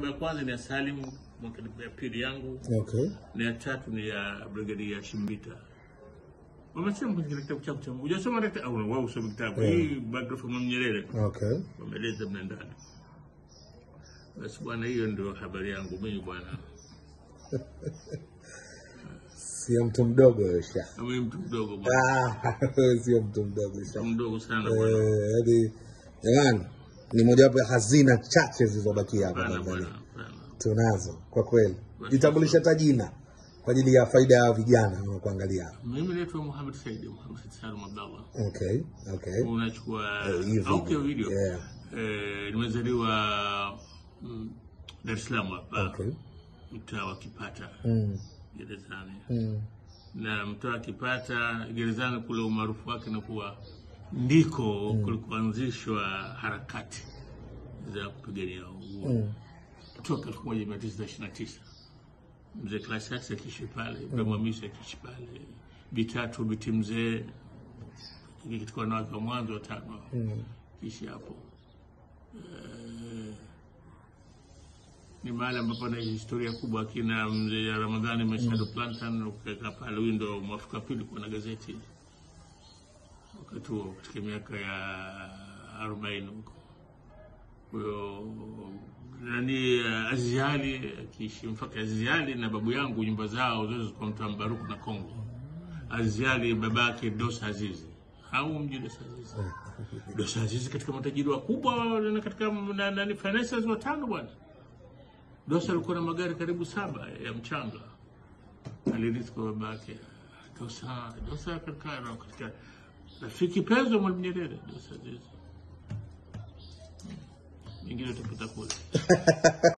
ya kwanza ni ya Salim, mwaka ya pili yangu Okay. na ya tatu ni ya Brigadia Shimbita. Wamesema kwenye kile kitabu chako cha hujasoma hata au wao usome kitabu Yeah. hii biography ya Mwalimu Nyerere Okay. wameleza mle ndani. Basi bwana, hiyo ndio habari yangu mimi bwana. Sio mtu mdogo wewe sha. Na Mimi mtu mdogo bwana, Ah, wewe sio mtu mdogo sha. mtu mdogo sana bwana. Eh, yaani jamani ni mojawapo ya hazina chache zilizobakia hapa Bwana bwana, Tanzania. bwana. Tunazo kwa kweli. Jitambulisha hata jina kwa ajili ya faida ya vijana wanaokuangalia hapa. Mimi naitwa Muhammad Said, Muhammad Said Salum Abdallah. Okay, okay. Unachukua Eh, hii au video. video. Yeah. Eh, nimezaliwa mm, Dar es Salaam hapa. Okay. Mtaa wa Kipata Mm. gerezani. Mm. na mtaa wa Kipata gerezani kule, umaarufu wake na kuwa ndiko kulikuanzishwa harakati za kupigania uhuru Mm. toka elfu moja mia tisa ishirini na tisa mzee Klasasi akiishi pale, Ibrahim Hamisi akiishi pale, Bitatu Biti mzee katika wanawake wa mwanzo watano Mm. kiishi hapo. Eh, ni mahali ambapo na historia kubwa. Akina mzee Ramadhani Mashado Plantan ukiweka pale, huyu ndo mwafrika wa pili kuwa na gazeti wakati huo katika miaka ya arobaini huko. Huyo nani Azizi Ali akiishi mpaka Azizi Ali na babu yangu nyumba zao zote zilikuwa mtaa Mbaruku na Kongo. Azizi Ali babake Dosa Azizi au mji Dosa Azizi Dosa Azizi katika matajiri wakubwa na katika na- nani financiers watano bwana. Dosa alikuwa na magari karibu saba ya mchanga, alirithi kwa babake. Dosa Dosa katika katika rafiki penzi wa Mwalimu Nyerere, Dosa Azizi. Mingine utapita kule.